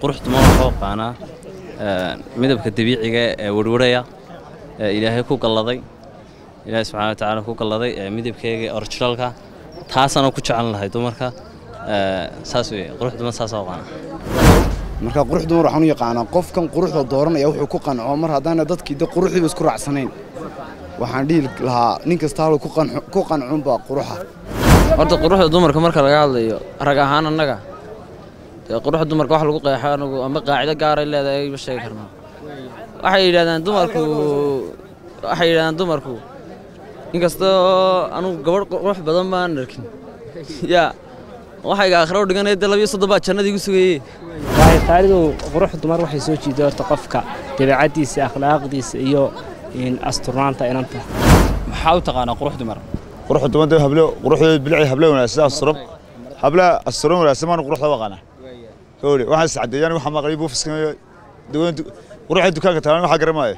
quruxdu ma waxuu aqaanaa midabka dabiiciga ee werwaraya ee ilaahay ku galladay ilaahay subxana wa tacaala ku galladay ee midabkeega ee originalka taasana ku jecel lahay dumarka saas wey quruxdu ma saas aqaana marka qurux dumar waxaan u yaqaanaa qofkan quruxda dooranaya wuxuu ku qanco mar haddaana dadkii de quruxdiiba isku raacsanayn waxaan dhihi lahaa nin kasta hal ku qancunbaa quruxa horta quruxda dumarka marka laga hadlayo rag ahaan annaga dee quruxda dumarka wax lagu qeexo anagu ama qaacido gaaray leedahay ma sheegi karno waxay yidhahdaan dumarku waxay yidhahdaan dumarku inkastoo anugu gabadh qurux badan baan arkin yaa waxayga aakhiro u dhiganaya dee labiyo soddon baa jannada igu sugayey waayo qaalidu qurux dumar waxay soo jiiday horta qofka dabeecaddiisa akhlaaqdiisa iyo asturnaanta inanta maxaa u taqaanaa qurux dumar qurux dumar dee hablo quruxdeed bilici hablo wanaagsan asturan habla asturan wanaagsan maan quruxda waqana howle waxaan iscadeeyaan waxa maqlay buufiska duwan quruxda dukaanka taalan waxa garamaayo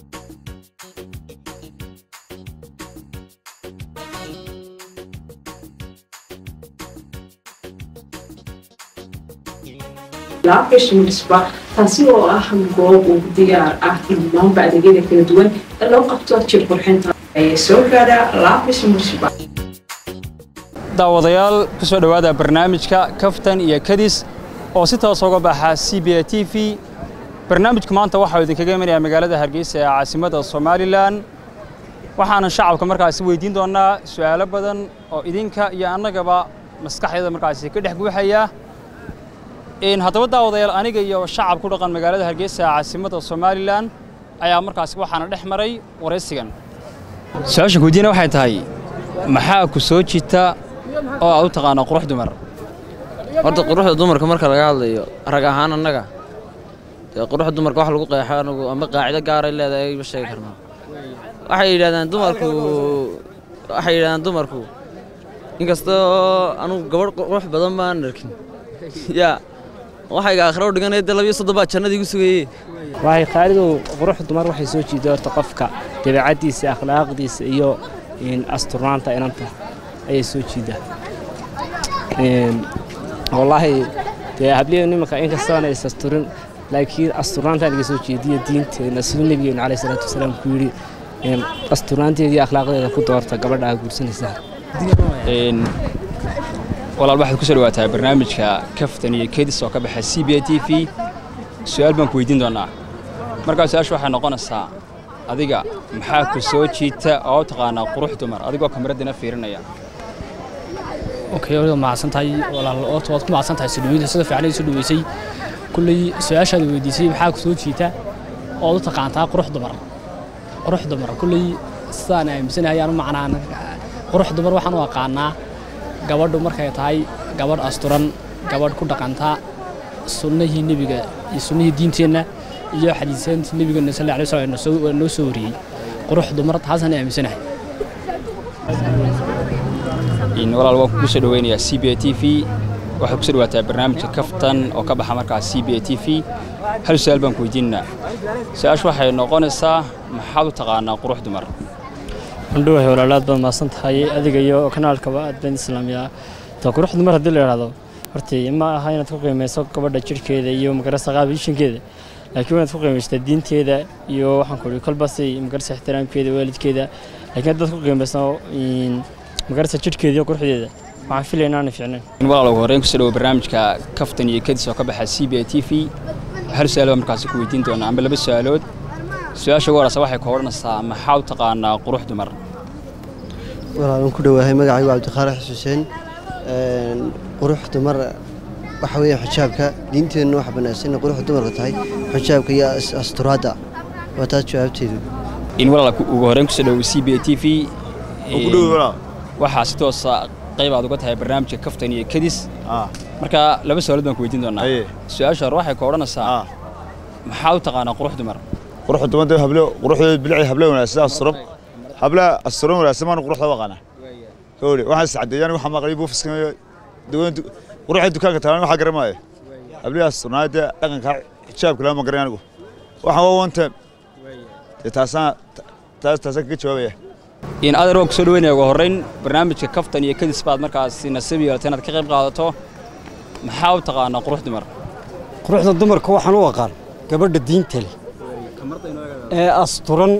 laabgashimisba taasi oo ah goob uu diyaar ah dhammaanba adeegyada kala duwan ee loo qabto jir qurxinta ayay soo gaadhaa laabgashimisba daawadayaal ku soo dhowaada barnaamijka kaftan iyo kadis oo si toos uga baxa c b a t v barnaamijku maanta waxaa idinkaga imanayaa magaalada hargeysa ee caasimadda somalilan waxaana shacabka markaasi weydiin doonnaa su'aalo badan oo idinka iyo annagaba maskaxdeeda markaasi ka dhex guuxaya haddaba daawadayaal aniga iyo shacab ku dhaqan magaalada hargeysa ee caasimadda somalilan ayaa markaasi waxaana dhex maray waraysigan su-aashan weydiina waxay tahay maxaa ku soo jita oo aad u taqaana qurux dumar horta quruxda dumarka marka laga hadlayo rag ahaan annaga dee quruxda dumarka wax lagu qeexo anagu ama qaacido gaaray leedahay ma sheegi karno waxay yidhahdaan dumarku waxay yidhahdaan dumarku inkastoo anugu gabadh qurux badan baan arkin yaa waxayga aakhiro u dhiganaya dee labiyo soddon baa jannada igu sugayey waayo qaalidu qurux dumar waxay soo jiiday horta qofka dabeecaddiisa akhlaaqdiisa iyo asturnaanta inanta ayay soo jiidaa wallaahi dee habliyo nimanka inkastoona is asturin laakiin asturnaantaan iga soo jeediyo diinteena siduu nebigeenu calayhi salaatu wasalaam ku yidhi asturnaanteeda iyo akhlaaqdeeda ku doorta gabadha aa guursanaysaa walaal waxaad ku soo dhawaataa barnaamijka kaftan iyo kedis oo ka baxa c b a t v su'aal baan ku weydiin doonnaa markaa su-aasha waxay noqonaysaa adiga maxaa ku soo jiita oo u taqaanaa qurux dumar adigoo kamaraddina fiirinaya okay waliba mahadsan tahay walaal oorta waad ku mahadsan tahay sudhaweyda sida fiican ay soo dhaweysay kulley su-aashaada weydiisay maxaa ku soo jiita ood u taqaantaa qurux dumar qurux dumar kulley sidaan aaminsanahay ayaan u macnaan qurux dumar waxaan u aqaanaa gabadhu markay tahay gabadh asturan gabadh ku dhaqanta sunnahii nebiga iyo sunnahii diinteenna iyo xadiisaantii nebigeena sal alay slam noo soo wariyey qurux dumar taasaan aaminsanahay walaal waan kugu soo dhaweynayaa c b a t v waxaad ku soo dhawaataa barnaamijka kaftan oo ka baxa markaas c b a t v hal su-aal baan ku weydiinanaa su-aashu waxay noqonaysaa maxaad u taqaanaa qurux dumar andhowahay walaalaad baad mahadsan tahay adiga iyo kanaalkaba aad baan islaamiyaa ta qurux dumar haddii la idhaahdo hortii ma aha inaad ku qiimayso gabadha jirhkeeda iyo magarasa qaabishankeeda laakiin waa inaad ku qiimaysataa diinteeda iyo waxaan ku ihi kolbasay magarasa ixtiraamkeeda waalidkeeda laakiin haddaad ku qiimayso magarasa jirhkeeda iyo quruxdeeda waxaan filaya inaana fiicnayn walaal ugu horreyn kusoo dhawo barnaamijka kaftan iyo kadis oo ka baxa c b a t v hal su-aal baa markaasi ku weydiin doonaa amba laba su-aalood su-aasha ugu horeysa waxay ka odhanaysaa maxaa u taqaanaa qurux dumar walaalan ku dhowaahay magacaygu cabdiqaarax xuseen qurux dumar waxa weeye xijaabka diinteenna waxa banaansan inay quruxda dumarka tahay xijaabka iyo asturaadda waa taas jawaabteedu in walaal ugu horreyn kusoo dhawo c b a t v waxaa si toosa qayb aad uga tahay barnaamijka kaftan iyo kadis marka laba su-aalood baan ku weydiin doonaa su-aasha hore waxay ka odhanaysaa maxaa u taqaanaa qurux dumar qurux dumar dee hablo quruxdeed bilici hablo wanaagsan asturan habla asturan wanaagsan maan quruxda waqana howle waxaan iscadeeyaan waxa maqlay buufiska duwan quruxda dukaanka taalan waxa garamaayo hablihi asturnaada dhaqanka xijaabka lama garan anigu waxaan waa one time dee taasaan taas taasaan kaga jawaabaya in adeer waan ku soo dhaweynaya ugu horreyn barnaamijka kaftan iyo kadis baad markaasi nasiib yeelatay inaad ka qayb qaadato maxaa u taqaanaa qurux dumar quruxda dumarka waxaan u aqaan gabadha diinta leh ee asturan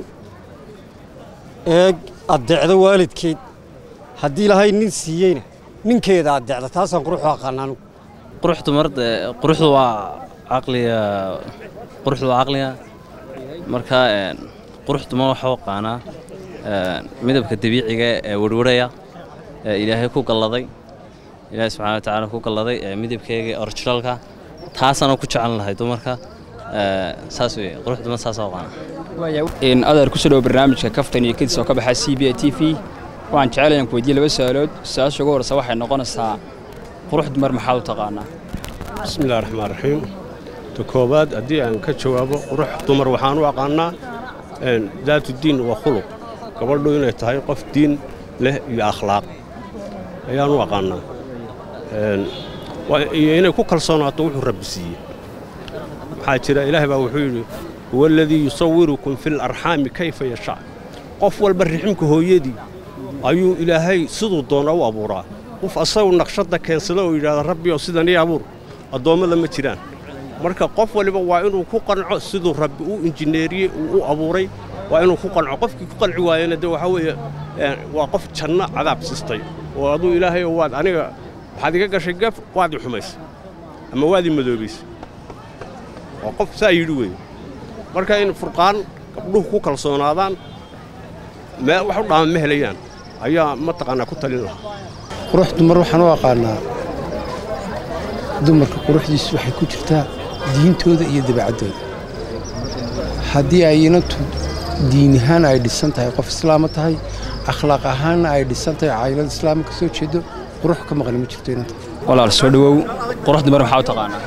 ee addeecda waalidkeed haddii ilaahay nin siiyeyna ninkeeda addeecda taasaan quruxu aqaan anigu qurux dumar dee quruxdu waa caqliga quruxdu waa caqliga marka een, qurux dumar waxaa u aqaanaa een, midabka dabiiciga ee werweraya ee ilaahay ku galladay ilaahay subxaana wa tacaala ku galladay ee midabkeega originalka taasana ku jecel lahay dumarka ee, saas weye qurux dumar saas u aqaana in adeer ku soo dhowo barnaamijka kaftan iyo kadis oo ka baxa c b a t v waxaan jecelayan ku weydiiye laba su-aalood su-aasha ugu horreysa waxay noqonaysaa qurux dumar maxaad u taqaanaa بسم الله الرحمن الرحيم تكوباد أدي أن كجوابه روح دمر وحان وقعنا إن ذات الدين وخلق قبل دو إنه تهاي قف دين له أخلاق أيان وقعنا إن وإنه كل صنعة توح رب سي حاجة إله بوحيد هو الذي يصوركم في الأرحام كيف يشاء قف والبرحمك هو يدي أيو إلهي صدو دون أو أبورا qof asagu naqshadda keensada oo yidhaahda rabbi oo sidan ii abuur addoommada ma jiraan marka qof waliba waa inuu ku qanco siduu rabbi u injineeriyey uu u abuuray waa inuu ku qanco qofkii ku qanci waayana de waxaa weeye eh, waa qof janno cadaab sistay oo aduu ilaahay oo waad aniga waxaad iga gashay gaf waad i xumaysay ama waad i madoobaysay waa qof saa yidhi weeye marka in furqaan gabdhuhu ku kalsoonaadaan mee wax u dhaaman ma helayaan ayaa mataqaanaa ku talin lahaa qurux dumar waxaan u aqaanaa dumarka quruxdiisu waxay ku jirtaa diintooda iyo dabeecaddooda haddii ay inantu diin ahaan ay dhisan tahay qof islaama tahay akhlaaq ahaanna ay dhisan tahay caylad islaama ka soo jeedo qurux ka maqli ma jirto inanta walaal soo dhowow qurux dumar maxaa u taqaanaa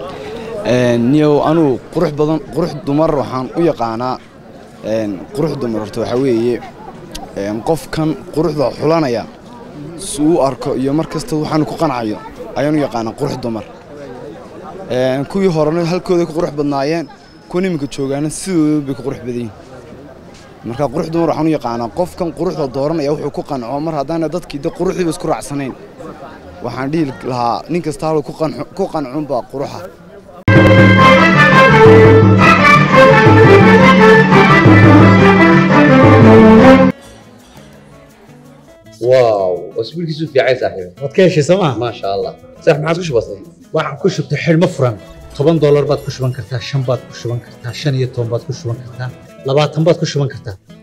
niyow anugu qurux badan qurux dumar waxaan u yaqaanaa een, qurux dumar horta waxaa weeye een, qofkan quruxda xulanaya si uu u arko iyo mar kasta waxaanu ku qancayo ayaan u yaqaanaa qurux dumar Een, kuwii horena halkooday ku qurux badnaayeen kuwan iminka joogaana sidooda bay ku qurux badan yihiin marka qurux dumar waxaan u yaqaanaa qofkan quruxda dooranaya wuxuu ku qanco mar haddaana dadkii de quruxdiiba isku raacsanayn waxaan dhihi lahaa nin kasta haluu ku qanco- ku qancunbaa quruxa واو اسبوعك في عايز صاحبي waad ka heshay sooma ما شاء الله صح ما عاد كش بسيط waxaan ku shubtay xidhmo furan toban doolar baad ku shuban kartaa shan baad ku shuban kartaa shan iyo toban baad ku shuban kartaa labaatan baad ku shuban kartaa